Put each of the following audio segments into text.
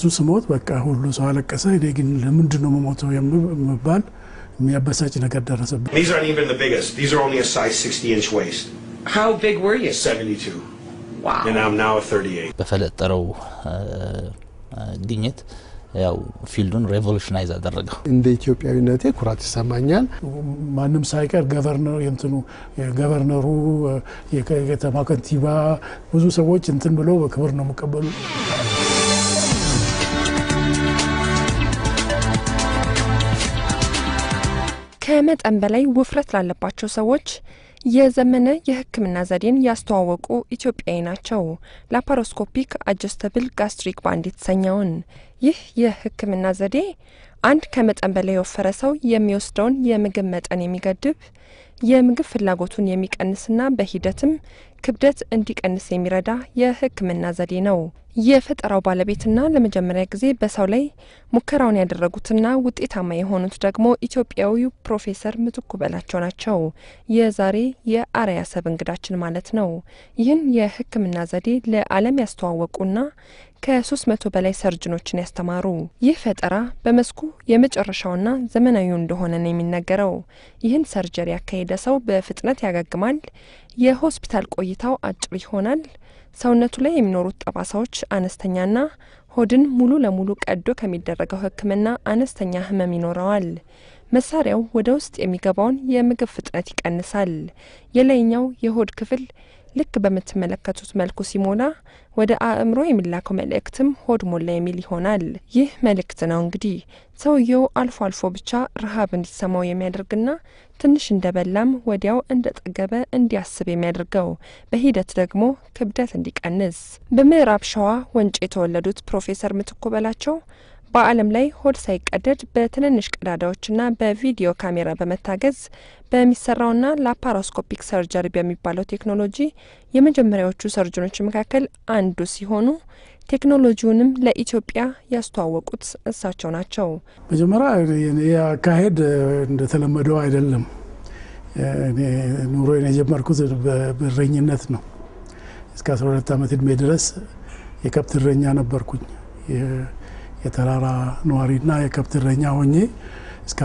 እሱ ስሞት በቃ ሁሉ ሰው አለቀሰ። እኔ ግን ለምንድን ነው መሞተው የምባል የሚያበሳጭ ነገር ደረሰብኝ። These aren't even the biggest. These are only a size 60 inch waist. How big were you? 72. Wow. And I'm now a 38. በፈለጠረው ግኝት ያው ፊልዱን ሬቮሉሽናይዝ አደረገው። እንደ ኢትዮጵያዊነቴ ኩራት ይሰማኛል። ማንም ሳይቀር ገቨርነር እንትኑ ገቨርነሩ የከተማ ከንቲባ ብዙ ሰዎች እንትን ብሎ በክብር ነው የሚቀበሉ። ከመጠን በላይ ውፍረት ላለባቸው ሰዎች የዘመነ የሕክምና ዘዴን ያስተዋወቁ ኢትዮጵያዊ ናቸው። ላፓሮስኮፒክ አጀስተብል ጋስትሪክ ባንድ የተሰኘውን ይህ የሕክምና ዘዴ አንድ ከመጠን በላይ የወፈረ ሰው የሚወስደውን የምግብ መጠን የሚገድብ የምግብ ፍላጎቱን የሚቀንስና በሂደትም ክብደት እንዲቀንስ የሚረዳ የሕክምና ዘዴ ነው። የፈጠራው ባለቤትና ለመጀመሪያ ጊዜ በሰው ላይ ሙከራውን ያደረጉትና ውጤታማ የሆኑት ደግሞ ኢትዮጵያዊው ፕሮፌሰር ምትኩ በላቸው ናቸው። የዛሬ የአርአያ ሰብ እንግዳችን ማለት ነው። ይህን የሕክምና ዘዴ ለዓለም ያስተዋወቁና ከሶስት መቶ በላይ ሰርጅኖችን ያስተማሩ ይህ ፈጠራ በመስኩ የመጨረሻውና ዘመናዊው እንደሆነ ነው የሚነገረው። ይህን ሰርጀሪ ያካሄደ ሰው በፍጥነት ያገግማል። የሆስፒታል ቆይታው አጭር ይሆናል። ሰውነቱ ላይ የሚኖሩት ጠባሳዎች አነስተኛና ሆድን ሙሉ ለሙሉ ቀዶ ከሚደረገው ሕክምና አነስተኛ ህመም ይኖረዋል። መሳሪያው ወደ ውስጥ የሚገባውን የምግብ ፍጥነት ይቀንሳል። የላይኛው የሆድ ክፍል ልክ በምትመለከቱት መልኩ ሲሞላ ወደ አእምሮ የሚላከው መልእክትም ሆድ ሞላ የሚል ይሆናል። ይህ መልእክት ነው እንግዲህ ሰውየው አልፎ አልፎ ብቻ ረሃብ እንዲሰማው የሚያደርግና ትንሽ እንደበላም ወዲያው እንደጠገበ እንዲያስብ የሚያደርገው በሂደት ደግሞ ክብደት እንዲቀንስ። በምዕራብ ሸዋ ወንጭ የተወለዱት ፕሮፌሰር ምትኩ በላቸው በዓለም ላይ ሆድ ሳይቀደድ በትንንሽ ቀዳዳዎችና በቪዲዮ ካሜራ በመታገዝ በሚሰራውና ላፓሮስኮፒክ ሰርጀሪ በሚባለው ቴክኖሎጂ የመጀመሪያዎቹ ሰርጀኖች መካከል አንዱ ሲሆኑ ቴክኖሎጂውንም ለኢትዮጵያ ያስተዋወቁት እሳቸው ናቸው። መጀመሪያ የአካሄድ እንደተለመደው አይደለም። ኑሮዬን የጀመርኩት በእረኝነት ነው። እስከ 12 ዓመት እድሜ ድረስ የከብት እረኛ ነበርኩኝ። የተራራ ነዋሪና የከብት እረኛ ሆኜ እስከ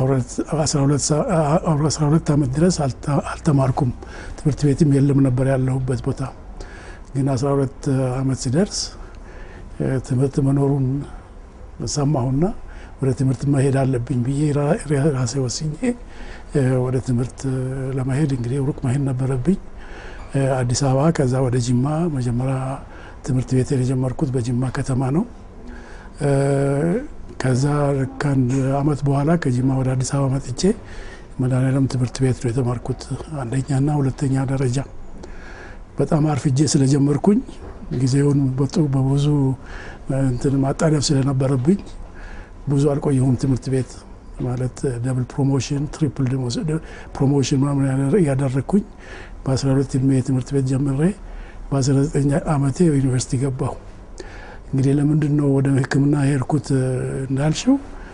12 ዓመት ድረስ አልተማርኩም። ትምህርት ቤትም የለም ነበር ያለሁበት ቦታ። ግን 12 ዓመት ሲደርስ ትምህርት መኖሩን ሰማሁና ወደ ትምህርት መሄድ አለብኝ ብዬ ራሴ ወስኜ ወደ ትምህርት ለመሄድ እንግዲህ ሩቅ መሄድ ነበረብኝ። አዲስ አበባ፣ ከዛ ወደ ጅማ። መጀመሪያ ትምህርት ቤት የጀመርኩት በጅማ ከተማ ነው። ከዛ ከአንድ አመት በኋላ ከጅማ ወደ አዲስ አበባ መጥቼ መድኃኔዓለም ትምህርት ቤት ነው የተማርኩት አንደኛና ሁለተኛ ደረጃ። በጣም አርፍጄ ስለጀመርኩኝ ጊዜውን በብዙ እንትን ማጣደፍ ስለነበረብኝ ብዙ አልቆየሁም ትምህርት ቤት ማለት ደብል ፕሮሞሽን ትሪፕል ፕሮሞሽን ምናምን እያደረግኩኝ በ12 ዕድሜ ትምህርት ቤት ጀምሬ በ19 ዓመቴ ዩኒቨርሲቲ ገባሁ። እንግዲህ ለምንድን ነው ወደ ሕክምና የሄድኩት እንዳልሽው፣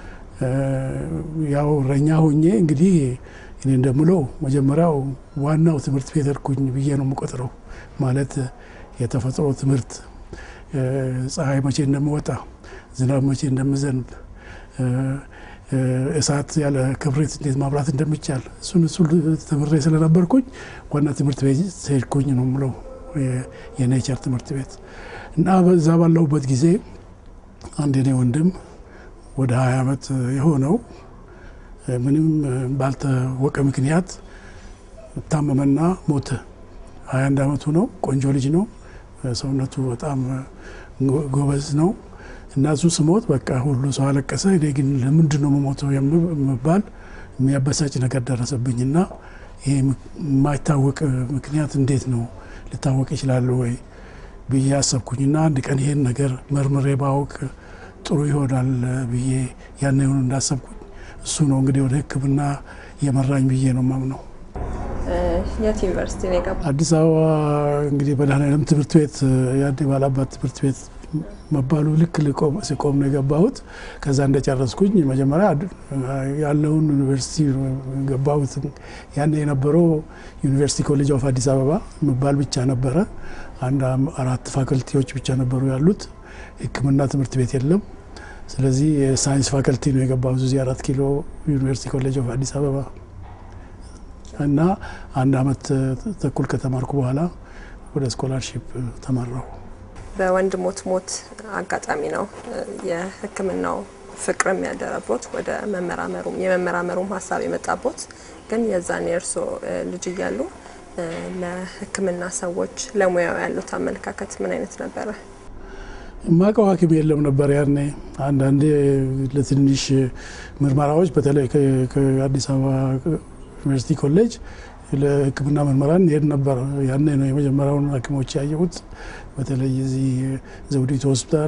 ያው እረኛ ሆኜ እንግዲህ እኔ እንደምለው መጀመሪያው ዋናው ትምህርት ቤት ሄድኩኝ ብዬ ነው የምቆጥረው። ማለት የተፈጥሮ ትምህርት ፀሐይ መቼ እንደምወጣ፣ ዝናብ መቼ እንደምዘንብ፣ እሳት ያለ ክብሪት እንዴት ማብራት እንደሚቻል እሱን እሱ ተምሬ ስለነበርኩኝ ዋና ትምህርት ቤት ሄድኩኝ ነው የምለው የኔቸር ትምህርት ቤት እና በዛ ባለሁበት ጊዜ አንድ የኔ ወንድም ወደ ሀያ ዓመት የሆነው ምንም ባልታወቀ ምክንያት ታመመና ሞተ። ሀያ አንድ ዓመቱ ነው። ቆንጆ ልጅ ነው። ሰውነቱ በጣም ጎበዝ ነው እና እሱ ስሞት በቃ ሁሉ ሰው አለቀሰ። እኔ ግን ለምንድን ነው መሞተው የምባል የሚያበሳጭ ነገር ደረሰብኝና ይሄ የማይታወቅ ምክንያት እንዴት ነው ሊታወቅ ይችላል ወይ ብዬ አሰብኩኝና አንድ ቀን ይሄን ነገር መርምሬ ባውቅ ጥሩ ይሆናል ብዬ ያን ሆኑ እንዳሰብኩኝ እሱ ነው እንግዲህ ወደ ሕክምና የመራኝ ብዬ ነው ማምነው። የት ዩኒቨርሲቲ ነው የገባ? አዲስ አበባ እንግዲህ መድኃኔዓለም ትምህርት ቤት የአዲ ባላባት ትምህርት ቤት መባሉ ልክ ሲቆም ነው የገባሁት። ከዛ እንደጨረስኩኝ መጀመሪያ ያለውን ዩኒቨርሲቲ ገባሁት። ያን የነበረው ዩኒቨርሲቲ ኮሌጅ ኦፍ አዲስ አበባ መባል ብቻ ነበረ። አንድ አራት ፋክልቲዎች ብቻ ነበሩ ያሉት። ሕክምና ትምህርት ቤት የለም። ስለዚህ የሳይንስ ፋከልቲ ነው የገባሁት እዚህ አራት ኪሎ ዩኒቨርሲቲ ኮሌጅ ኦፍ አዲስ አበባ እና አንድ አመት ተኩል ከተማርኩ በኋላ ወደ ስኮላርሺፕ ተመራሁ። በወንድሞት ሞት አጋጣሚ ነው የሕክምናው ፍቅርም ያደረቦት ወደ መመራመሩም የመመራመሩም ሀሳብ የመጣቦት። ግን የዛን የእርሶ ልጅ እያሉ ለሕክምና ሰዎች ለሙያው ያሉት አመለካከት ምን አይነት ነበረ? የማውቀው ሐኪም የለም ነበር ያኔ። አንዳንዴ ለትንሽ ምርመራዎች በተለይ ከአዲስ አበባ ዩኒቨርሲቲ ኮሌጅ ለሕክምና ምርመራ እንሄድ ነበር። ያኔ ነው የመጀመሪያውን ሐኪሞች ያየሁት። በተለይ እዚህ ዘውዲቱ ሆስፒታል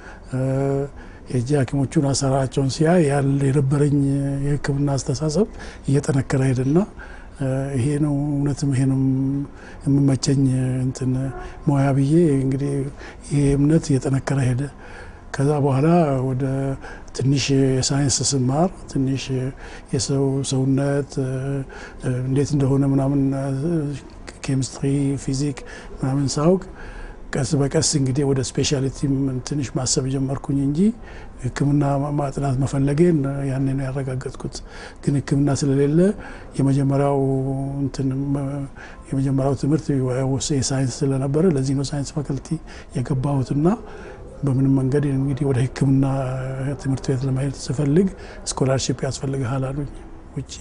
የእጅ ሐኪሞቹን አሰራራቸውን ሲያ ያለ የነበረኝ የሕክምና አስተሳሰብ እየጠነከረ ሄደና ይሄ ነው እውነትም ይሄ ነው የምመቸኝ እንትን ሙያ ብዬ እንግዲህ ይሄ እምነት እየጠነከረ ሄደ። ከዛ በኋላ ወደ ትንሽ የሳይንስ ስማር ትንሽ የሰው ሰውነት እንዴት እንደሆነ ምናምን ኬሚስትሪ፣ ፊዚክ ምናምን ሳውቅ ቀስ በቀስ እንግዲህ ወደ ስፔሻሊቲም ትንሽ ማሰብ ጀመርኩኝ እንጂ ሕክምና ማጥናት መፈለጌን ያኔ ነው ያረጋገጥኩት። ግን ሕክምና ስለሌለ የመጀመሪያው እንትን የመጀመሪያው ትምህርት የሳይንስ ስለነበረ ለዚህ ነው ሳይንስ ፋከልቲ የገባሁትና በምንም መንገድ እንግዲህ ወደ ሕክምና ትምህርት ቤት ለመሄድ ስፈልግ ስኮላርሺፕ ያስፈልግሃል አሉኝ ውጪ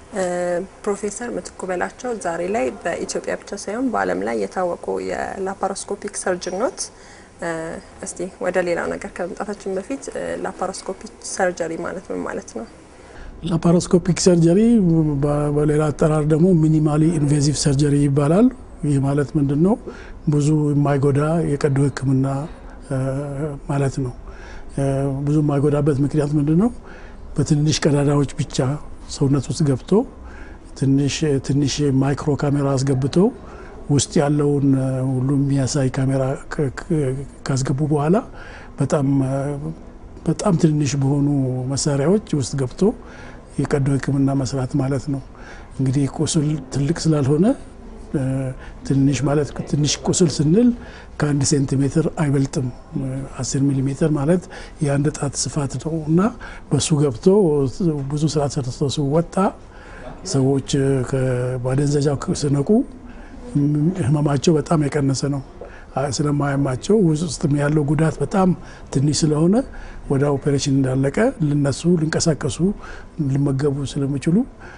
ፕሮፌሰር ምትኩ በላቸው ዛሬ ላይ በኢትዮጵያ ብቻ ሳይሆን በዓለም ላይ የታወቁ የላፓሮስኮፒክ ሰርጅን ኖት። እስቲ ወደ ሌላው ነገር ከመምጣታችን በፊት ላፓሮስኮፒክ ሰርጀሪ ማለት ምን ማለት ነው? ላፓሮስኮፒክ ሰርጀሪ በሌላ አጠራር ደግሞ ሚኒማሊ ኢንቬዚቭ ሰርጀሪ ይባላል። ይህ ማለት ምንድን ነው? ብዙ የማይጎዳ የቀዶ ሕክምና ማለት ነው። ብዙ የማይጎዳበት ምክንያት ምንድን ነው? በትንንሽ ቀዳዳዎች ብቻ ሰውነት ውስጥ ገብቶ ትንሽ ማይክሮ ካሜራ አስገብቶ ውስጥ ያለውን ሁሉ የሚያሳይ ካሜራ ካስገቡ በኋላ በጣም በጣም ትንንሽ በሆኑ መሳሪያዎች ውስጥ ገብቶ የቀዶ ሕክምና መስራት ማለት ነው። እንግዲህ ቁስል ትልቅ ስላልሆነ ትንሽ ማለት ትንሽ ቁስል ስንል ከአንድ ሴንቲሜትር አይበልጥም። አስር ሚሊ ሜትር ማለት የአንድ ጣት ስፋት ነው እና በሱ ገብቶ ብዙ ስራ ሰርቶ ሲወጣ ሰዎች በማደንዘዣው ስነቁ ህመማቸው በጣም የቀነሰ ነው። ስለማያማቸው ውስጥም ያለው ጉዳት በጣም ትንሽ ስለሆነ ወደ ኦፔሬሽን እንዳለቀ ልነሱ፣ ሊንቀሳቀሱ፣ ሊመገቡ ስለሚችሉ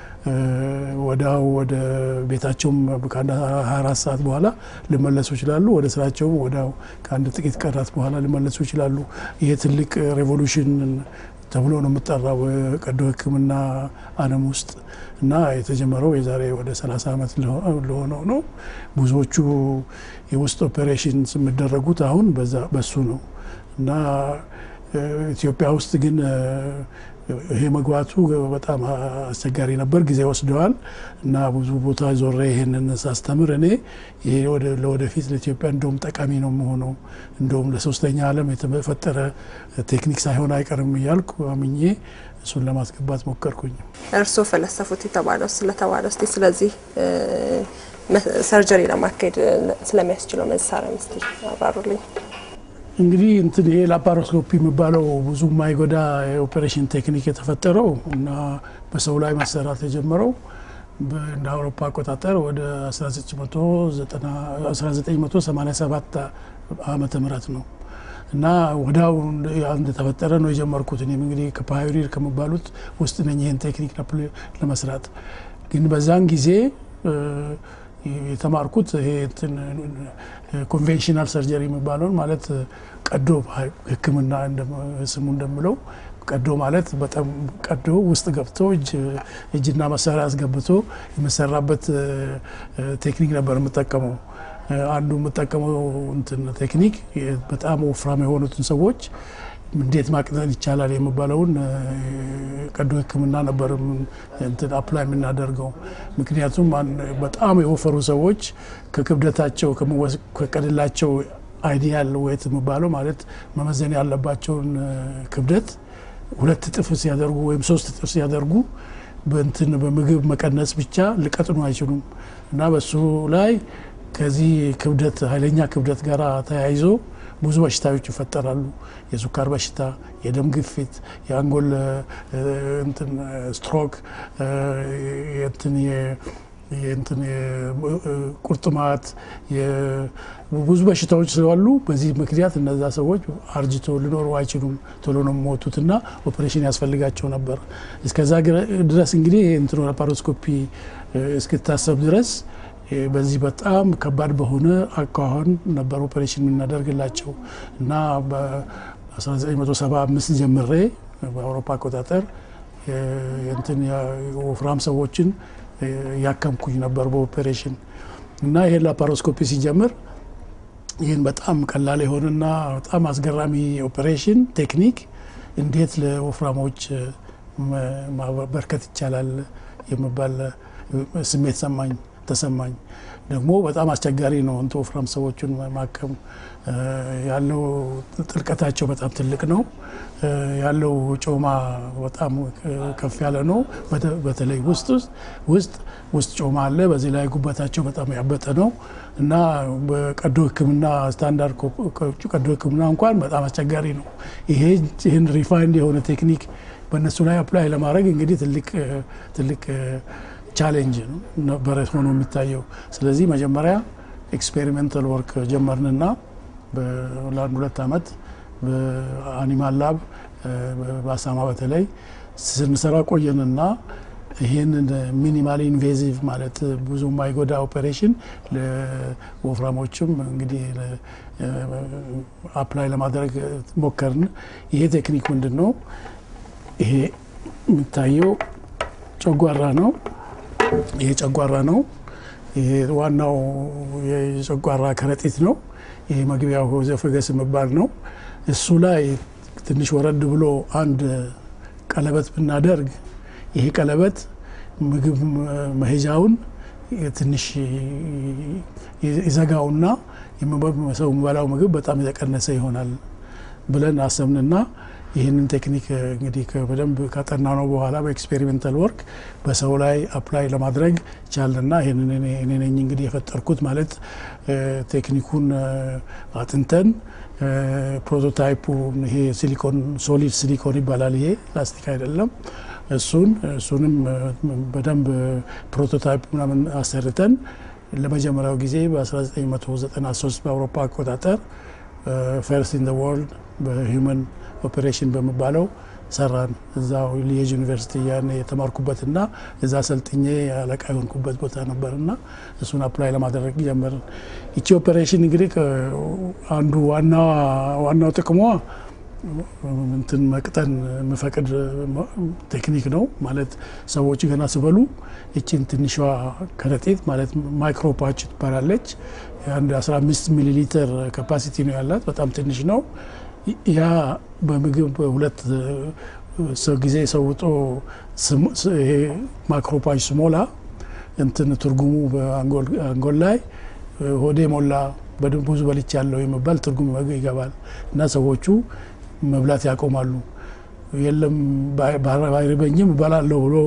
ወዲያው ወደ ቤታቸውም ከአንድ 24 ሰዓት በኋላ ሊመለሱ ይችላሉ። ወደ ስራቸውም ወዲያው ከአንድ ጥቂት ቀናት በኋላ ሊመለሱ ይችላሉ። ይሄ ትልቅ ሬቮሉሽን ተብሎ ነው የምጠራው ቀዶ ሕክምና ዓለም ውስጥ እና የተጀመረው የዛሬ ወደ 30 ዓመት ለሆነው ነው። ብዙዎቹ የውስጥ ኦፔሬሽን የሚደረጉት አሁን በሱ ነው እና ኢትዮጵያ ውስጥ ግን ይሄ መግባቱ በጣም አስቸጋሪ ነበር፣ ጊዜ ወስደዋል እና ብዙ ቦታ ዞሬ ይሄንን ሳስተምር እኔ ይሄ ለወደፊት ለኢትዮጵያ እንደውም ጠቃሚ ነው መሆነው እንደውም ለሶስተኛ ዓለም የተፈጠረ ቴክኒክ ሳይሆን አይቀርም እያልኩ አምኜ እሱን ለማስገባት ሞከርኩኝ። እርስዎ ፈለሰፉት የተባለው ስለተባለው እስቲ ስለዚህ ሰርጀሪ ለማካሄድ ስለሚያስችለው መሳሪያ ምስቲ አብራሩልኝ። እንግዲህ እንትን ይሄ ላፓሮስኮፒ የሚባለው ብዙ የማይጎዳ የኦፔሬሽን ቴክኒክ የተፈጠረው እና በሰው ላይ መሰራት የጀመረው እንደ አውሮፓ አቆጣጠር ወደ 1987 ዓመተ ምህረት ነው እና ወዲያው እንደተፈጠረ ነው የጀመርኩት። እኔም እንግዲህ ከፓዮኒር ከሚባሉት ውስጥ ነኝ ይህን ቴክኒክ ለመስራት ግን በዛን ጊዜ የተማርኩት ይሄ ኮንቬንሽናል ሰርጀሪ የሚባለውን ማለት ቀዶ ሕክምና ስሙ እንደምለው ቀዶ ማለት በጣም ቀዶ ውስጥ ገብቶ እጅና መሳሪያ አስገብቶ የሚሰራበት ቴክኒክ ነበር የምጠቀመው። አንዱ የምጠቀመው እንትን ቴክኒክ በጣም ወፍራም የሆኑትን ሰዎች እንዴት ማቅጠን ይቻላል የሚባለውን ቀዶ ሕክምና ነበር እንትን አፕላይ የምናደርገው። ምክንያቱም በጣም የወፈሩ ሰዎች ከክብደታቸው ከቀድላቸው አይዲያል ዌት የሚባለው ማለት መመዘን ያለባቸውን ክብደት ሁለት እጥፍ ሲያደርጉ ወይም ሶስት እጥፍ ሲያደርጉ በእንትን በምግብ መቀነስ ብቻ ሊቀጥኑ አይችሉም እና በሱ ላይ ከዚህ ክብደት ኃይለኛ ክብደት ጋር ተያይዞ ብዙ በሽታዎች ይፈጠራሉ። የሱካር በሽታ፣ የደም ግፊት፣ የአንጎል እ፣ እንትን ስትሮክ እ፣ የእንትን የ- የእንትን የ- ቁርጥማት የ- ብዙ በሽታዎች ስላሉ በዚህ ምክንያት እነዛ ሰዎች አርጅቶ ሊኖሩ አይችሉም። ቶሎ ነው የሚሞቱትና ኦፕሬሽን ያስፈልጋቸው ነበር። እስከዛ ግረ- ድረስ እንግዲህ እንትኑ ላፓሮስኮፒ እ፣ እስክታሰብ ድረስ እ፣ በዚህ በጣም ከባድ በሆነ አኳኋን ነበር ኦፕሬሽን የምናደርግላቸው እና በ1975 ጀምሬ በአውሮፓ አቆጣጠር የ- የእንትን የወፍራም ሰዎችን እ፣ ያከምኩኝ ነበር በኦፔሬሽን እና ይሄን ላፓሮስኮፒ ሲጀምር ይህን በጣም ቀላል የሆነና በጣም አስገራሚ ኦፔሬሽን ቴክኒክ እንዴት ለወፍራሞች እ፣ መ- ማበርከት ይቻላል የሚባል እ፣ ስሜት ሰማኝ ተሰማኝ። ደግሞ በጣም አስቸጋሪ ነው እንትን ወፍራም ሰዎችን ማከም እ፣ ያለው ጥልቀታቸው በጣም ትልቅ ነው እ፣ ያለው ጮማ በጣም እ፣ ከፍ ያለ ነው። በተ- በተለይ ውስጥ ውስጥ ውስጥ ውስጥ ጮማ አለ። በዚህ ላይ ጉበታቸው በጣም ያበጠ ነው እና በቀዶ ሕክምና ስታንዳርድ ኮ- ኮ- ቀዶ ሕክምና እንኳን በጣም አስቸጋሪ ነው። ይሄ ይህን ሪፋይንድ የሆነ ቴክኒክ በእነሱ ላይ አፕላይ ለማድረግ እንግዲህ ትልቅ እ፣ ትልቅ እ፣ ቻሌንጅ ነው ነበረ ሆኖ የሚታየው። ስለዚህ መጀመሪያ ኤክስፔሪሜንታል ወርክ ጀመርንና በ- ለአንድ ሁለት ዓመት በአኒማል ላብ እ፣ በአሳማ በተለይ ስንሰራ ቆየንና ይህንን ሚኒማል ኢንቬዚቭ ማለት ብዙ የማይጎዳ ኦፔሬሽን ለወፍራሞችም እንግዲህ አፕላይ ለማድረግ ሞከርን። ይሄ ቴክኒክ ምንድን ነው? ይሄ የሚታየው ጨጓራ ነው። ይሄ ጨጓራ ነው። ይሄ ዋናው የጨጓራ ከረጢት ነው። ይሄ መግቢያው ኦዞፋገስ የሚባል ነው። እሱ ላይ ትንሽ ወረድ ብሎ አንድ ቀለበት ብናደርግ ይሄ ቀለበት ምግብ መሄጃውን ትንሽ ይዘጋውና ሰው የሚበላው ምግብ በጣም የተቀነሰ ይሆናል ብለን አሰብንና ይህንን ቴክኒክ እንግዲህ በደንብ ካጠና ነው በኋላ በኤክስፔሪሜንታል ወርክ በሰው ላይ አፕላይ ለማድረግ ቻልና ይህንን እኔ ነኝ እንግዲህ የፈጠርኩት ማለት ቴክኒኩን አጥንተን ፕሮቶታይፑ ይሄ ሲሊኮን ሶሊድ ሲሊኮን ይባላል። ይሄ ፕላስቲክ አይደለም። እሱን እሱንም በደንብ ፕሮቶታይፕ ምናምን አሰርተን ለመጀመሪያው ጊዜ በ1993 በአውሮፓ አቆጣጠር ፈርስት ኢን ወርልድ በሂውመን ኦፔሬሽን በሚባለው ሰራን። እዛው ሊየጅ ዩኒቨርሲቲ ያን የተማርኩበትና እዛ ሰልጥኜ አለቃ የሆንኩበት ቦታ ነበርና እሱን አፕላይ ለማድረግ ጀመርን። ይቺ ኦፔሬሽን እንግዲህ አንዱ ዋናው ጥቅሟ እንትን መቅጠን የምፈቅድ ቴክኒክ ነው። ማለት ሰዎች ገና ስበሉ ይችን ትንሿ ከረጢት ማለት ማይክሮፓች ትባላለች። አንድ 15 ሚሊ ሊትር ካፓሲቲ ነው ያላት፣ በጣም ትንሽ ነው። ያ በምግብ ሁለት ሰው ጊዜ ሰውጦ ይሄ ማክሮፓጅ ስሞላ እንትን ትርጉሙ በአንጎል ላይ ሆዴ ሞላ ብዙ በልች ያለው የሚባል ትርጉም ይገባል እና ሰዎቹ መብላት ያቆማሉ። የለም ባይርበኝም እበላለሁ ብሎ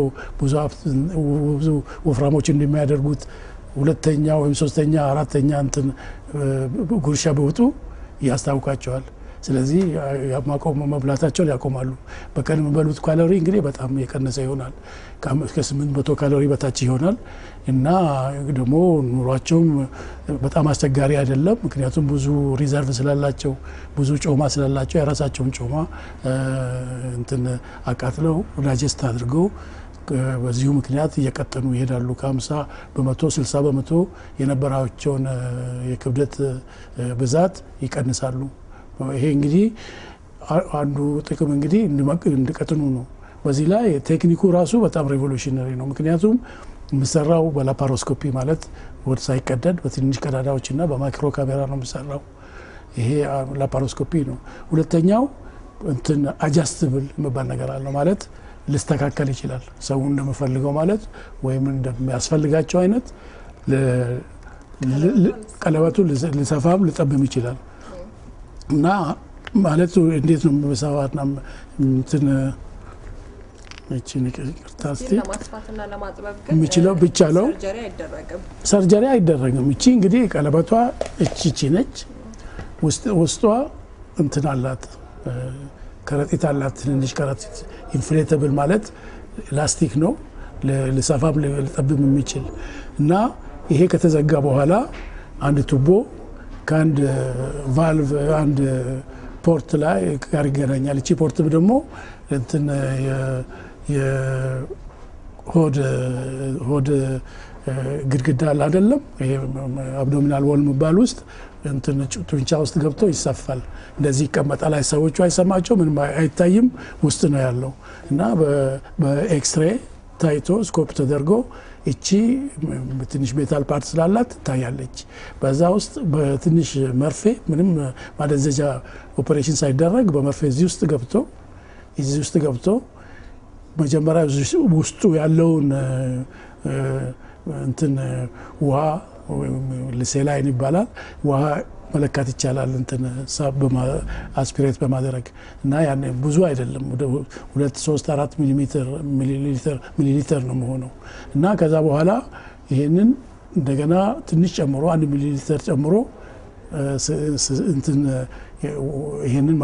ብዙ ወፍራሞች እንደሚያደርጉት ሁለተኛ ወይም ሶስተኛ አራተኛ እንትን ጉርሻ ቢወጡ ያስታውቃቸዋል። ስለዚህ ማቆም መብላታቸውን ያቆማሉ። በቀን የሚበሉት ካሎሪ እንግዲህ በጣም የቀነሰ ይሆናል። ከስምንት መቶ ካሎሪ በታች ይሆናል እና ደግሞ ኑሯቸውም በጣም አስቸጋሪ አይደለም። ምክንያቱም ብዙ ሪዘርቭ ስላላቸው፣ ብዙ ጮማ ስላላቸው የራሳቸውን ጮማ እንትን አቃጥለው ዳጀስት አድርገው በዚሁ ምክንያት እየቀጠኑ ይሄዳሉ። ከ50 በመቶ 60 በመቶ የነበራቸውን የክብደት ብዛት ይቀንሳሉ። ይሄ እንግዲህ አንዱ ጥቅም እንግዲህ እንዲቀጥኑ ነው። በዚህ ላይ ቴክኒኩ ራሱ በጣም ሬቮሉሽነሪ ነው። ምክንያቱም የምሰራው በላፓሮስኮፒ ማለት ወደ ሳይቀደድ በትንሽ ቀዳዳዎችና በማይክሮ ካሜራ ነው የምሰራው። ይሄ ላፓሮስኮፒ ነው። ሁለተኛው እንትን አጃስትብል የሚባል ነገር አለው ማለት ልስተካከል ይችላል። ሰው እንደምፈልገው ማለት ወይም እንደሚያስፈልጋቸው አይነት ቀለበቱ ልሰፋም ልጠብም ይችላል እና ማለቱ እንዴት ነው መሳዋትና እንትን ይቅርታ እስኪ የሚችለው ብቻለው ሰርጀሪ አይደረግም። እቺ እንግዲህ ቀለበቷ እቺ ነች። ውስጧ እንትን አላት ከረጢት አላት። ትንንሽ ከረጢት ኢንፍሌተብል ማለት ላስቲክ ነው፣ ልሰፋም ልጠብም የሚችል እና ይሄ ከተዘጋ በኋላ አንድ ቱቦ ከአንድ ቫልቭ አንድ ፖርት ላይ ጋር ይገናኛል። እቺ ፖርት ደግሞ እንትን የሆድ ሆድ ግድግዳ አለ አይደለም፣ ይሄ አብዶሚናል ወል የሚባል ውስጥ እንትን ጡንቻ ውስጥ ገብቶ ይሰፋል። እንደዚህ ይቀመጣል። ሰዎቹ አይሰማቸው ምንም አይታይም፣ ውስጥ ነው ያለው እና በኤክስሬ ታይቶ ስኮፕ ተደርጎ እቺ ትንሽ ሜታል ፓርት ስላላት ትታያለች። በዛ ውስጥ በትንሽ መርፌ ምንም ማደንዘጃ ኦፕሬሽን ሳይደረግ በመርፌ እዚህ ውስጥ ገብቶ እዚህ ውስጥ ገብቶ መጀመሪያ ውስጡ ያለውን እንትን ውሃ ልሴላይን ይባላል ውሃ መለካት ይቻላል። እንትን አስፒሬት በማድረግ እና ያን ብዙ አይደለም ሁለት ሶስት አራት ሚሊሊትር ነው መሆነው እና ከዛ በኋላ ይሄንን እንደገና ትንሽ ጨምሮ አንድ ሚሊሊትር ጨምሮ እንትን ይሄንን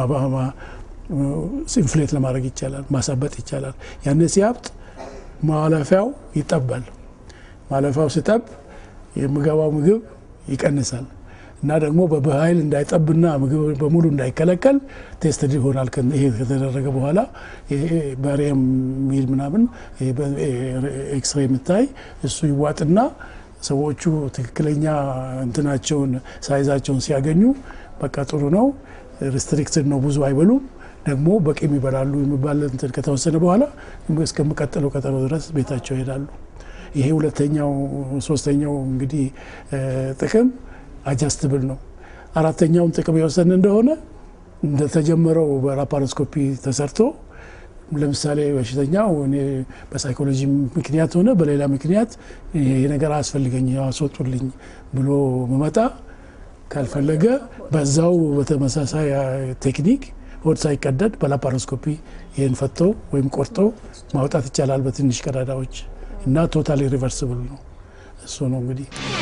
ኢንፍሌት ለማድረግ ይቻላል፣ ማሳበጥ ይቻላል። ያን ሲያብጥ ማለፊያው ይጠባል። ማለፊያው ሲጠብ የሚገባው ምግብ ይቀንሳል እና ደግሞ በኃይል እንዳይጠብና ምግብ በሙሉ እንዳይከለከል ቴስትድ ይሆናል። ይሄ ከተደረገ በኋላ በሬም ሚል ምናምን ኤክስሬ የምታይ እሱ ይዋጥና ሰዎቹ ትክክለኛ እንትናቸውን ሳይዛቸውን ሲያገኙ በቃ ጥሩ ነው፣ ሪስትሪክትድ ነው፣ ብዙ አይበሉም፣ ደግሞ በቂም ይበላሉ የሚባል እንትን ከተወሰነ በኋላ እስከሚቀጥለው ቀጠሮ ድረስ ቤታቸው ይሄዳሉ። ይሄ ሁለተኛው። ሶስተኛው እንግዲህ ጥቅም አጃስትብል ነው። አራተኛውን ጥቅም የወሰን እንደሆነ እንደተጀመረው በላፓሮስኮፒ ተሰርቶ ለምሳሌ በሽተኛው እኔ በሳይኮሎጂ ምክንያት ሆነ በሌላ ምክንያት ይሄ ነገር አያስፈልገኝ አስወጡልኝ ብሎ መመጣ ካልፈለገ በዛው በተመሳሳይ ቴክኒክ ሆድ ሳይቀደድ በላፓሮስኮፒ ይህን ፈቶ ወይም ቆርጦ ማውጣት ይቻላል በትንሽ ቀዳዳዎች እና ቶታሊ ሪቨርስብል ነው። እሱ ነው እንግዲህ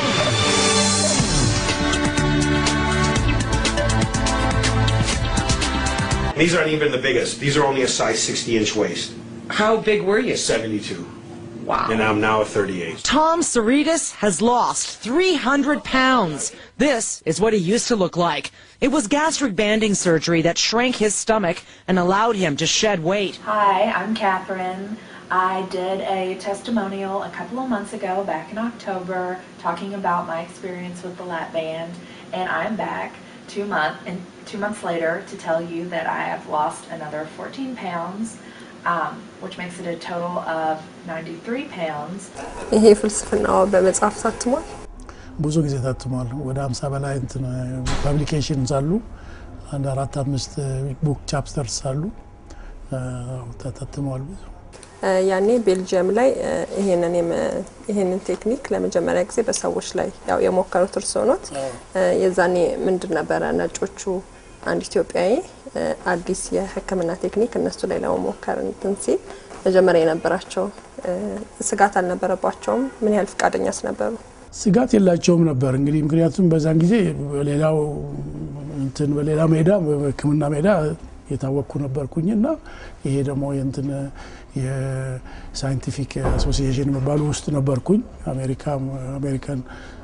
These aren't even the biggest. These are only a size 60 inch waist. How big were you? 72. Wow. And I'm now a 38. Tom Saritas has lost 300 pounds. This is what he used to look like. It was gastric banding surgery that shrank his stomach and allowed him to shed weight. Hi, I'm Catherine. I did a testimonial a couple of months ago, back in October, talking about my experience with the lap band, and I'm back two month and two months later to tell you that I have lost another 14 pounds, um, which makes it a total of 93 pounds. ይሄ ፍልስፍናው በመጽሐፍ ታትሟል። ብዙ ጊዜ ታትሟል። ወደ 50 በላይ እንትን ፐብሊኬሽንስ አሉ። አንድ አራት አምስት ቡክ ቻፕተርስ አሉ ታትመዋል ብዙ ያኔ ቤልጅየም ላይ ይሄንን ይሄንን ቴክኒክ ለመጀመሪያ ጊዜ በሰዎች ላይ ያው የሞከሩት እርስዎ ኖት። የዛኔ ምንድን ነበረ ነጮቹ አንድ ኢትዮጵያዊ አዲስ የሕክምና ቴክኒክ እነሱ ላይ ለመሞከር እንትን ሲል መጀመሪያ የነበራቸው ስጋት አልነበረባቸውም? ምን ያህል ፈቃደኛስ ነበሩ? ስጋት የላቸውም ነበር እንግዲህ ምክንያቱም በዛን ጊዜ በሌላው እንትን በሌላ ሜዳ በሕክምና ሜዳ የታወቅኩ ነበርኩኝ እና ይሄ ደግሞ የእንትን የሳይንቲፊክ አሶሲዬሽን የሚባሉ ውስጥ ነበርኩኝ። አሜሪካ አሜሪካን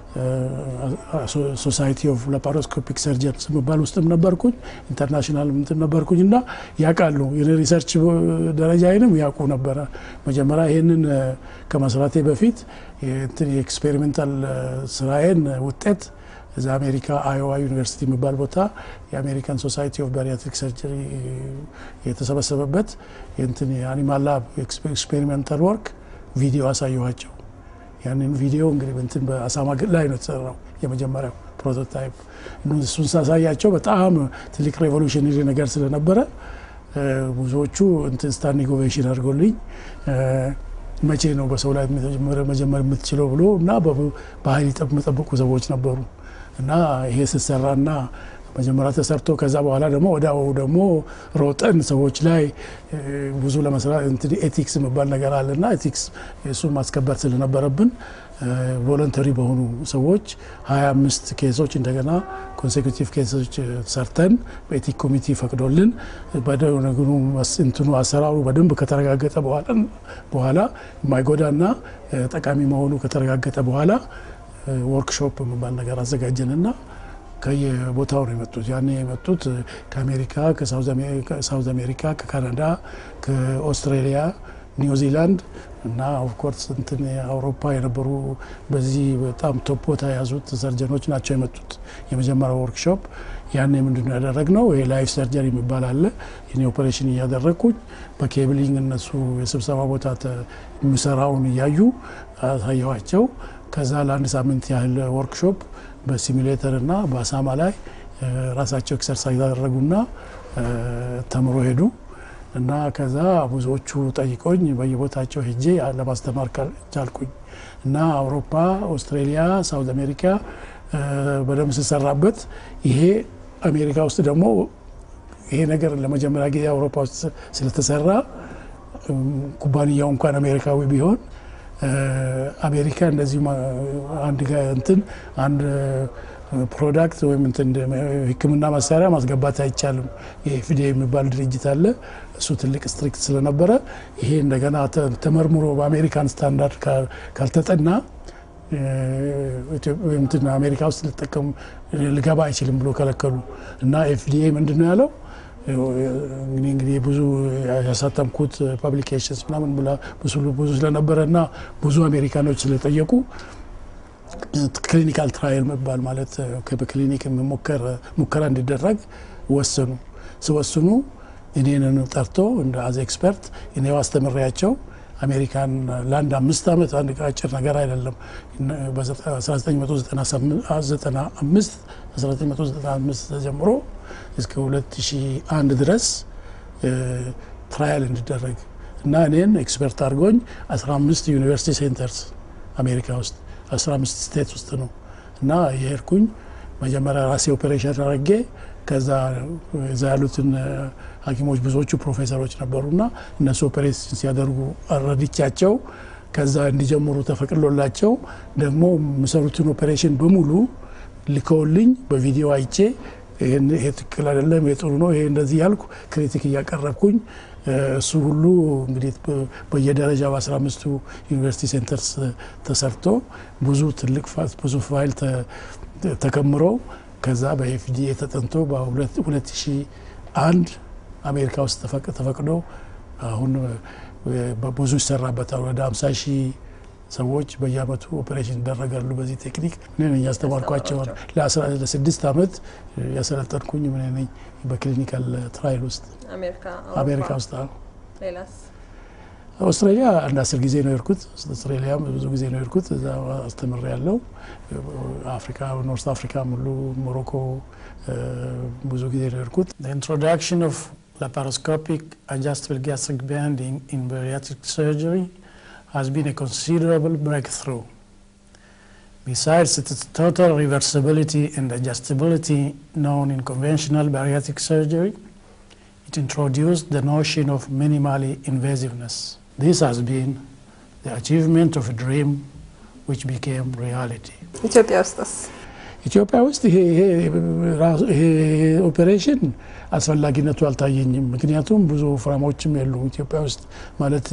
ሶሳይቲ ኦፍ ላፓሮስኮፒክ ሰርጀንስ የሚባል ውስጥም ነበርኩኝ። ኢንተርናሽናል እንትን ነበርኩኝ እና ያውቃሉ የሪሰርች ደረጃዬንም ያውቁ ነበረ። መጀመሪያ ይህንን ከመስራቴ በፊት እንትን የኤክስፔሪሜንታል ስራዬን ውጤት እዛ አሜሪካ አዮዋ ዩኒቨርሲቲ የሚባል ቦታ የአሜሪካን ሶሳይቲ ኦፍ ባሪያትሪክ ሰርጀሪ የተሰበሰበበት የእንትን የአኒማል ላብ ኤክስፔሪሜንታል ወርክ ቪዲዮ አሳየኋቸው። ያንን ቪዲዮ እንግዲህ እንትን በአሳማ ላይ ነው የተሰራው የመጀመሪያው ፕሮቶታይፕ። እሱን ሳሳያቸው በጣም ትልቅ ሬቮሉሽነሪ ነገር ስለነበረ ብዙዎቹ እንትን ስታንዲንግ ኦቬሽን አድርጎልኝ መቼ ነው በሰው ላይ መጀመር የምትችለው ብሎ እና በኃይል የሚጠብቁ ሰዎች ነበሩ እና ይሄ ስትሰራና መጀመሪያ ተሰርቶ ከዛ በኋላ ደግሞ ወዲያው ደግሞ ሮጠን ሰዎች ላይ ብዙ ለመስራት እንትን ኤቲክስ የሚባል ነገር አለና ኤቲክስ እሱን ማስከበር ስለነበረብን ቮለንተሪ በሆኑ ሰዎች 25 ኬሶች እንደገና ኮንሴኩቲቭ ኬሶች ሰርተን በኤቲክ ኮሚቴ ፈቅዶልን በደግኑ እንትኑ አሰራሩ በደንብ ከተረጋገጠ በኋላ የማይጎዳና ጠቃሚ መሆኑ ከተረጋገጠ በኋላ ወርክሾፕ የሚባል ነገር አዘጋጀንና ከየቦታው ነው የመጡት። ያኔ የመጡት ከአሜሪካ፣ ከሳውዝ አሜሪካ፣ ከካናዳ፣ ከኦስትሬሊያ፣ ኒውዚላንድ እና ኦፍኮርስ እንትን አውሮፓ የነበሩ በዚህ በጣም ቶፕ ቦታ የያዙት ሰርጀኖች ናቸው የመጡት። የመጀመሪያው ወርክሾፕ ያኔ ምንድን ነው ያደረግነው? ይሄ ላይፍ ሰርጀሪ የሚባል አለ። እኔ ኦፐሬሽን እያደረግኩኝ በኬብሊንግ እነሱ የስብሰባ ቦታ የሚሰራውን እያዩ አሳየኋቸው። ከዛ ለአንድ ሳምንት ያህል ወርክሾፕ በሲሚሌተር እና በአሳማ ላይ ራሳቸው ኤክሰርሳይዝ ያደረጉና ተምሮ ሄዱ እና ከዛ ብዙዎቹ ጠይቆኝ በየቦታቸው ሄጄ ለማስተማር ቻልኩኝ እና አውሮፓ፣ ኦስትሬሊያ፣ ሳውዝ አሜሪካ በደንብ ስሰራበት ይሄ አሜሪካ ውስጥ ደግሞ ይሄ ነገር ለመጀመሪያ ጊዜ አውሮፓ ውስጥ ስለተሰራ ኩባንያው እንኳን አሜሪካዊ ቢሆን አሜሪካ እንደዚሁ አንድ እንትን አንድ ፕሮዳክት ወይም እንትን ሕክምና መሳሪያ ማስገባት አይቻልም። የኤፍዲኤ የሚባል ድርጅት አለ። እሱ ትልቅ ስትሪክት ስለነበረ ይሄ እንደገና ተመርምሮ በአሜሪካን ስታንዳርድ ካልተጠና እንትን አሜሪካ ውስጥ ልጠቀሙ ልገባ አይችልም ብሎ ከለከሉ እና ኤፍዲኤ ምንድን ነው ያለው እንግዲህ እንግዲህ ብዙ ያሳተምኩት ፐብሊኬሽንስ ምናምን ብዙ ስለነበረ እና ብዙ አሜሪካኖች ስለጠየቁ ክሊኒካል ትራየል መባል ማለት በክሊኒክ ሙከራ እንዲደረግ ወሰኑ። ሲወስኑ እኔንን ጠርቶ እንደ አዝ ኤክስፐርት እኔው አስተምሬያቸው አሜሪካን ለአንድ አምስት ዓመት አንድ አጭር ነገር አይደለም። በ1995 1995 ተጀምሮ እስከ 2001 ድረስ ትራያል እንዲደረግ እና እኔን ኤክስፐርት አድርጎኝ 15 ዩኒቨርሲቲ ሴንተርስ አሜሪካ ውስጥ 15 ስቴት ውስጥ ነው እና የሄድኩኝ መጀመሪያ ራሴ ኦፔሬሽን አድርጌ ከዛ እዛ ያሉትን ሐኪሞች ብዙዎቹ ፕሮፌሰሮች ነበሩና እነሱ ኦፔሬሽን ሲያደርጉ ረድቻቸው ከዛ እንዲጀምሩ ተፈቅዶላቸው ደግሞ የሚሰሩትን ኦፔሬሽን በሙሉ ልከውልኝ በቪዲዮ አይቼ ይሄ ትክክል አይደለም፣ ይሄ ጥሩ ነው፣ ይሄ እንደዚህ ያልኩ ክሪቲክ እያቀረብኩኝ እሱ ሁሉ እንግዲህ በየደረጃ በአስራ አምስቱ ዩኒቨርሲቲ ሴንተርስ ተሰርቶ ብዙ ትልቅ ብዙ ፋይል ተከምሮ ከዛ በኤፍዲኤ ተጠንቶ በ2001 አሜሪካ ውስጥ ተፈቅዶ አሁን ብዙ ይሰራበታል። ወደ 50 ሺህ ሰዎች በየአመቱ ኦፔሬሽን ይደረጋሉ በዚህ ቴክኒክ። እኔ ነኝ ያስተማርኳቸውን ለስድስት አመት ያሰለጠንኩኝ ምን ነኝ በክሊኒካል ትራይል ውስጥ አሜሪካ ውስጥ። አውስትራሊያ አንድ አስር ጊዜ ነው የሄድኩት። አውስትራሊያ ብዙ ጊዜ ነው የሄድኩት። እዛ አስተምር ያለው አፍሪካ ኖርት አፍሪካ ሙሉ ሞሮኮ ብዙ ጊዜ ነው የሄድኩት። ኢንትሮዳክሽን ኦፍ laparoscopic adjustable gastric banding in bariatric surgery has been a considerable breakthrough. Besides its total reversibility and adjustability known in conventional bariatric surgery, it introduced the notion of minimally invasiveness. This has been the achievement of a dream which became reality. ኢትዮጵያ ውስጥስ ኢትዮጵያ ውስጥ ይሄ ኦፔሬሽን አስፈላጊነቱ አልታየኝም። ምክንያቱም ብዙ ወፍራሞችም የሉ ኢትዮጵያ ውስጥ ማለት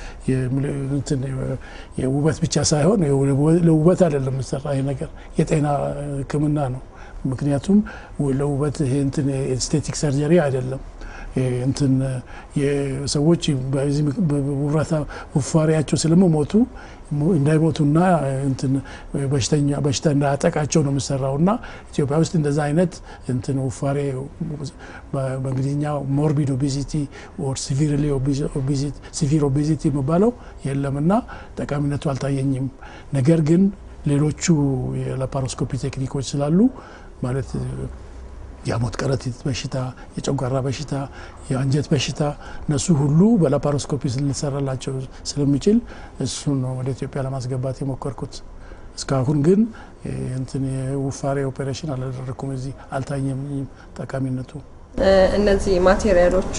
የውበት ብቻ ሳይሆን ለውበት አይደለም የሚሰራ ይሄ ነገር የጤና ሕክምና ነው። ምክንያቱም ለውበት ይሄ እንትን ኤስቴቲክ ሰርጀሪ አይደለም። እንትን ሰዎች በዚህ ውፋሪያቸው ስለመሞቱ እንዳይሞቱና እንትን በሽተኛ በሽታ እንዳያጠቃቸው ነው የሚሰራው እና ኢትዮጵያ ውስጥ እንደዛ አይነት እንትን ውፋሬ በእንግሊዝኛ ሞርቢድ ኦቢዚቲ ኦር ሲቪር ኦቢዚቲ የሚባለው የለም እና ጠቃሚነቱ አልታየኝም። ነገር ግን ሌሎቹ የላፓሮስኮፒ ቴክኒኮች ስላሉ ማለት የሐሞት ከረጢት በሽታ፣ የጨጓራ በሽታ፣ የአንጀት በሽታ እነሱ ሁሉ በላፓሮስኮፒ ሊሰራላቸው ስለሚችል እሱን ነው ወደ ኢትዮጵያ ለማስገባት የሞከርኩት። እስካሁን ግን እንትን የውፋሬ ኦፔሬሽን አላደረግኩም። እዚህ አልታየም ጠቃሚነቱ። እነዚህ ማቴሪያሎቹ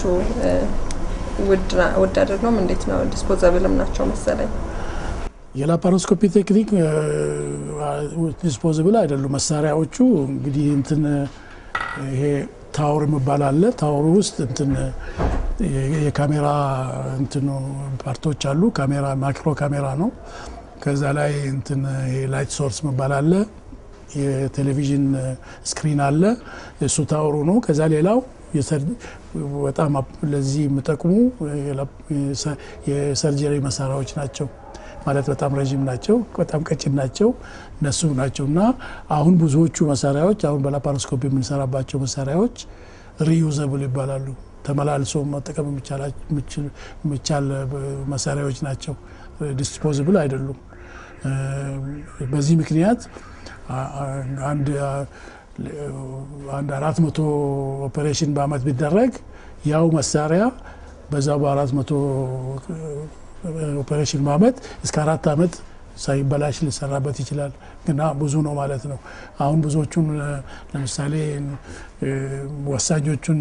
ውድ አይደለም? እንዴት ነው? ዲስፖዛብልም ናቸው መሰለኝ። የላፓሮስኮፒ ቴክኒክ ዲስፖዝብል አይደሉም መሳሪያዎቹ። እንግዲህ እንትን ይሄ ታወር የሚባል አለ። ታወሩ ውስጥ እንትን የካሜራ እንትኑ ፓርቶች አሉ። ካሜራ ማይክሮ ካሜራ ነው። ከዛ ላይ እንትን ላይት ሶርስ የሚባል አለ። የቴሌቪዥን ስክሪን አለ። እሱ ታወሩ ነው። ከዛ ሌላው በጣም ለዚህ የሚጠቅሙ የሰርጀሪ መሳሪያዎች ናቸው። ማለት በጣም ረዥም ናቸው፣ በጣም ቀጭን ናቸው። እነሱ ናቸው እና አሁን ብዙዎቹ መሳሪያዎች አሁን በላፓሮስኮፒ የምንሰራባቸው መሳሪያዎች ሪዩዘብል ይባላሉ። ተመላልሶ መጠቀም የሚቻል መሳሪያዎች ናቸው። ዲስፖዝብል አይደሉም። በዚህ ምክንያት አንድ አንድ አራት መቶ ኦፔሬሽን በአመት ቢደረግ ያው መሳሪያ በዛ በአራት መቶ ኦፔሬሽን በአመት እስከ አራት አመት ሳይበላሽ ሊሰራበት ይችላል። ግና ብዙ ነው ማለት ነው። አሁን ብዙዎቹን ለምሳሌ ወሳኞቹን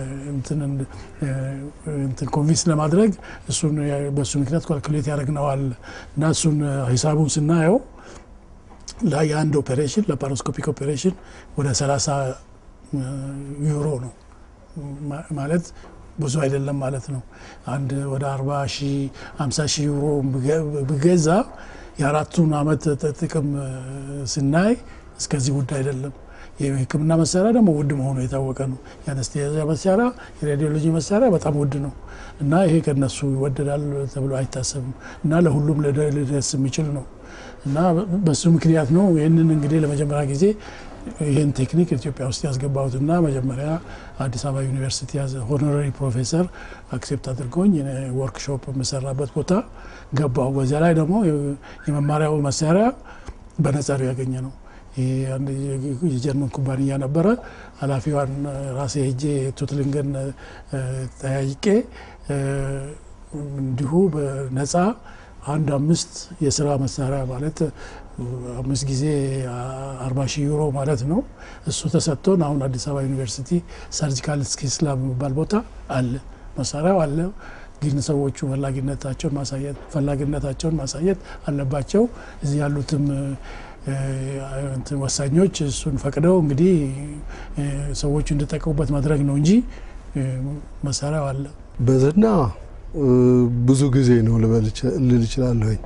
እንትን ኮንቪንስ ለማድረግ እሱን በእሱ ምክንያት ካልኩሌት ያደረግነዋል እና እሱን ሂሳቡን ስናየው የአንድ ኦፔሬሽን ላፓሮስኮፒክ ኦፔሬሽን ወደ 30 ዩሮ ነው ማለት ብዙ አይደለም ማለት ነው። አንድ ወደ 40 ሺ 50 ሺ ዩሮ ብገዛ የአራቱን አመት ጥቅም ስናይ እስከዚህ ውድ አይደለም። የሕክምና መሳሪያ ደግሞ ውድ መሆኑ የታወቀ ነው። የአነስቴዚያ መሳሪያ፣ የሬዲዮሎጂ መሳሪያ በጣም ውድ ነው እና ይሄ ከነሱ ይወደዳል ተብሎ አይታሰብም እና ለሁሉም ሊደርስ የሚችል ነው እና በሱ ምክንያት ነው ይህንን እንግዲህ ለመጀመሪያ ጊዜ ይህን ቴክኒክ ኢትዮጵያ ውስጥ ያስገባሁትና መጀመሪያ አዲስ አበባ ዩኒቨርሲቲ ሆኖራሪ ፕሮፌሰር አክሴፕት አድርጎኝ ወርክሾፕ የምሰራበት ቦታ ገባሁ። በዚያ ላይ ደግሞ የመማሪያው መሳሪያ በነጻ ነው ያገኘ ነው። የጀርመን ኩባንያ ነበረ። ኃላፊዋን ራሴ ሄጄ ቱትልንገን ጠያይቄ እንዲሁ በነጻ አንድ አምስት የስራ መሳሪያ ማለት አምስት ጊዜ አርባ ሺህ ዩሮ ማለት ነው። እሱ ተሰጥቶን አሁን አዲስ አበባ ዩኒቨርሲቲ ሰርጂካል ስኪልስ ላብ የሚባል ቦታ አለ። መሳሪያው አለ፣ ግን ሰዎቹ ፈላጊነታቸውን ማሳየት ፈላጊነታቸውን ማሳየት አለባቸው። እዚህ ያሉትም ወሳኞች እሱን ፈቅደው እንግዲህ ሰዎቹ እንዲጠቀሙበት ማድረግ ነው እንጂ መሳሪያው አለ። በዝና ብዙ ጊዜ ነው ልል እችላለሁኝ።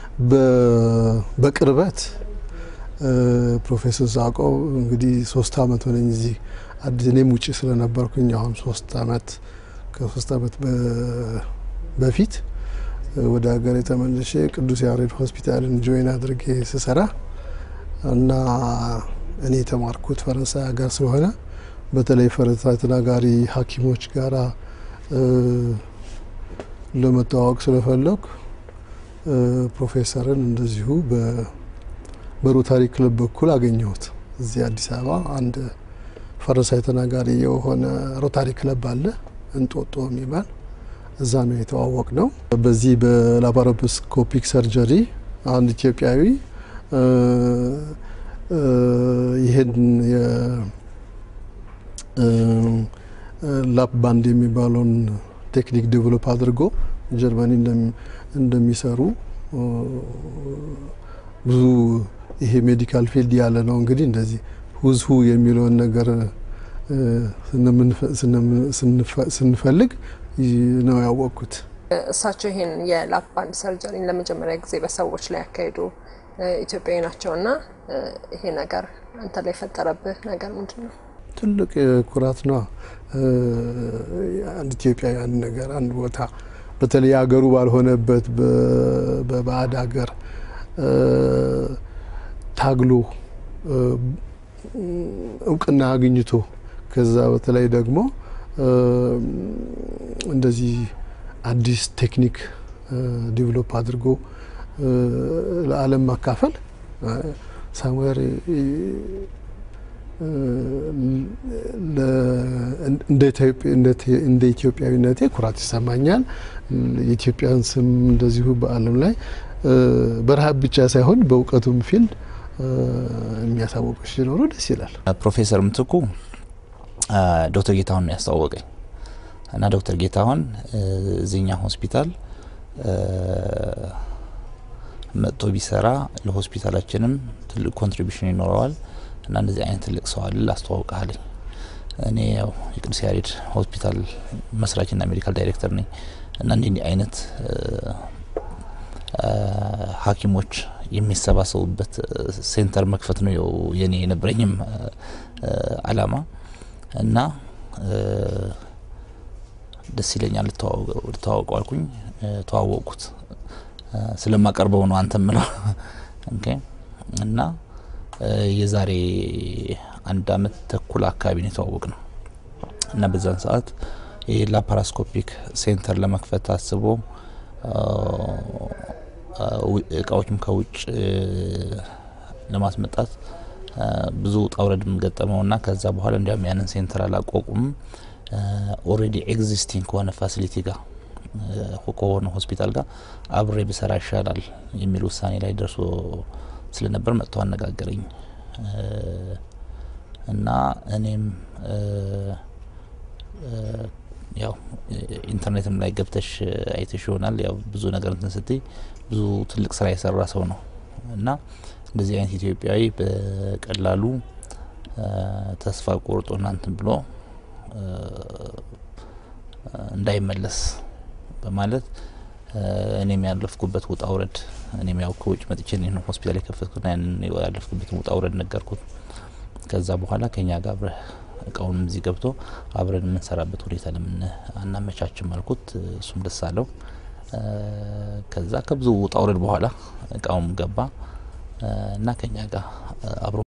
በቅርበት ፕሮፌሰር ዛቆብ እንግዲህ ሶስት አመት ሆነኝ እዚህ አዲስ እኔም ውጭ ስለነበርኩኝ አሁን ሶስት አመት ከሶስት አመት በፊት ወደ ሀገር የተመለሼ ቅዱስ ያሬድ ሆስፒታልን ጆይን አድርጌ ስሰራ እና እኔ የተማርኩት ፈረንሳይ ሀገር ስለሆነ በተለይ ፈረንሳይ ተናጋሪ ሐኪሞች ጋራ ለመተዋወቅ ስለፈለኩ ፕሮፌሰርን እንደዚሁ በሮታሪ ክለብ በኩል አገኘሁት። እዚህ አዲስ አበባ አንድ ፈረንሳይ ተናጋሪ የሆነ ሮታሪ ክለብ አለ እንጦጦ የሚባል እዛ ነው የተዋወቅ ነው። በዚህ በላፓሮስኮፒክ ሰርጀሪ አንድ ኢትዮጵያዊ ይህን ላፕ ባንድ የሚባለውን ቴክኒክ ዴቨሎፕ አድርጎ ጀርመኒ እንደሚሰሩ ብዙ ይሄ ሜዲካል ፊልድ ያለ ነው እንግዲህ እንደዚህ ሁዝሁ የሚለውን ነገር ስንፈልግ ነው ያወቅኩት። እሳቸው ይሄን የላፕ ባንድ ሰርጀሪን ለመጀመሪያ ጊዜ በሰዎች ላይ ያካሄዱ ኢትዮጵያዊ ናቸው እና ይሄ ነገር አንተ ላይ የፈጠረብህ ነገር ምንድን ነው? ትልቅ ኩራት ነው። አንድ ኢትዮጵያዊ አንድ ነገር አንድ ቦታ በተለይ ሀገሩ ባልሆነበት በባዕድ ሀገር ታግሎ እውቅና አግኝቶ ከዛ በተለይ ደግሞ እንደዚህ አዲስ ቴክኒክ ዲቨሎፕ አድርጎ ለዓለም ማካፈል ሳምዌር እንደ ኢትዮጵያዊነቴ ኩራት ይሰማኛል። የኢትዮጵያን ስም እንደዚሁ በዓለም ላይ በረሃብ ብቻ ሳይሆን በእውቀቱም ፊልድ የሚያሳውቁሽ ሲኖሩ ደስ ይላል። ፕሮፌሰር ምትኩ ዶክተር ጌታሁን ያስተዋወቀኝ እና ዶክተር ጌታሁን እዚኛ ሆስፒታል መጥቶ ቢሰራ ለሆስፒታላችንም ትልቅ ኮንትሪቢሽን ይኖረዋል እና እንደዚህ አይነት ትልቅ ሰው አለ አስተዋውቃለኝ። እኔ ያው የቅዱስ ያሬድ ሆስፒታል መስራችና ሜዲካል ዳይሬክተር ነኝ እና እንዲህ እንዲህ አይነት ሐኪሞች የሚሰባሰቡበት ሴንተር መክፈት ነው የኔ የነበረኝም አላማ እና ደስ ይለኛል ልተዋወቀው አልኩኝ። ተዋወቅኩት። ስለማቀርበው ነው አንተ ምለው እና የዛሬ አንድ አመት ተኩል አካባቢ ነው የተዋወቅ ነው እና በዛን ሰዓት ይህ ላፓራስኮፒክ ሴንተር ለመክፈት አስቦ እቃዎችም ከውጭ ለማስመጣት ብዙ ውጣ ውረድም ገጠመው ና ከዛ በኋላ እንዲያውም ያንን ሴንተር አላቋቁም ኦሬዲ ኤግዚስቲንግ ከሆነ ፋሲሊቲ ጋር ከሆነ ሆስፒታል ጋር አብሬ ብሰራ ይሻላል የሚል ውሳኔ ላይ ደርሶ ስለነበር መጥቶ አነጋገረኝ እና እኔም ያው ኢንተርኔትም ላይ ገብተሽ አይተሽ ይሆናል። ያው ብዙ ነገር እንትን ስትይ ብዙ ትልቅ ስራ የሰራ ሰው ነው እና እንደዚህ አይነት ኢትዮጵያዊ በቀላሉ ተስፋ ቆርጦ እናንትን ብሎ እንዳይመለስ በማለት እኔም ያለፍኩበት ውጣ ውረድ እኔም ያው ከውጭ መጥቼ ነው ሆስፒታል የከፈትኩና ያንን ያለፍኩበትን ውጣ ውረድ ነገርኩት። ከዛ በኋላ ከኛ ጋር አብረህ እቃውንም እዚህ ገብቶ አብረን የምንሰራበት ሁኔታ ለምን አናመቻችም አልኩት። እሱም ደስ አለው። ከዛ ከብዙ ውጣ ውረድ በኋላ እቃውም ገባ እና ከኛ ጋር አብሮ